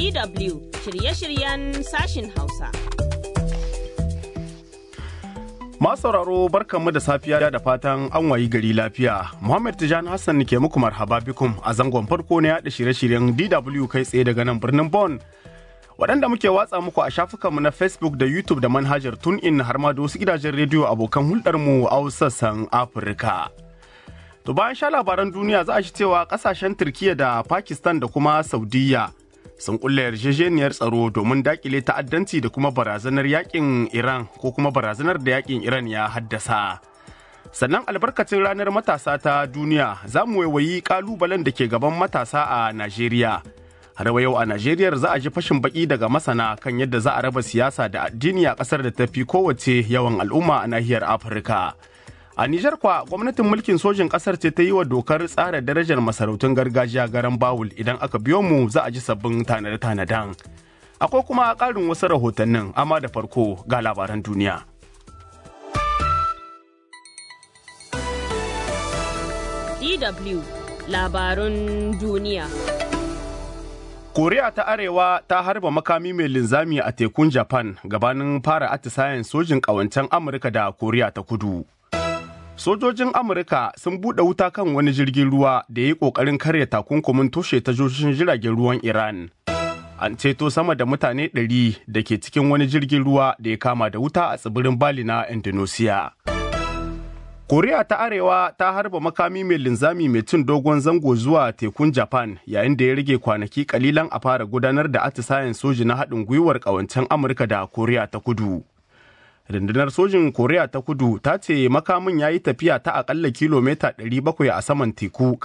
DW shirye-shiryen sashin Hausa. Masu sauraro barkanmu da safiya da fatan an wayi gari lafiya. Muhammad Tijani Hassan ke muku marhaba bikum a zangon farko na yaɗa shirye-shiryen DW kai tsaye daga nan birnin Bon. Waɗanda muke watsa muku a shafukanmu na Facebook da YouTube da manhajar TuneIn har ma da wasu gidajen rediyo abokan hulɗarmu a sassan Afirka. To bayan sha labaran duniya za a shi cewa ƙasashen Turkiyya da Pakistan da kuma Saudiyya sun kulle yarjejeniyar tsaro domin dakile ta'addanci da kuma barazanar yakin Iran ko kuma barazanar da yakin Iran ya haddasa. Sannan albarkacin ranar matasa ta duniya za mu waiwayi kalubalen da ke gaban matasa a Najeriya. Har yau a Najeriya za a ji fashin baki daga masana kan yadda za a raba siyasa da addini a ƙasar da ta fi kowace yawan al'umma a nahiyar Afirka. A Nijar kwa gwamnatin mulkin sojin ƙasar ce ta yi wa dokar tsara darajar masarautun gargajiya garan bawul idan aka biyo mu za a ji sabbin tanade-tanaden. Akwai kuma ƙarin wasu rahotannin amma da farko ga labaran duniya. DW labarun duniya. Koriya ta Arewa ta harba makami mai linzami a tekun Japan gabanin fara atisayen sojin ƙawancen Amurka da Koriya ta Kudu. Sojojin Amurka sun buɗe wuta kan wani jirgin ruwa da ya yi ƙoƙarin karya takunkumin toshe tashoshin jiragen ruwan Iran. An ceto sama da mutane ɗari da ke cikin wani jirgin ruwa da ya kama da wuta a tsibirin Bali na Indonesia. Koriya ta Arewa ta harba makami mai linzami mai cin dogon zango zuwa tekun Japan yayin da ya rage kwanaki kalilan a fara gudanar da atisayen soji na haɗin gwiwar ƙawancen Amurka da Koriya ta Kudu. Rundunar sojin Koriya ta Kudu ta ce makamin ya yi tafiya ta akalla kilomita 700 a saman teku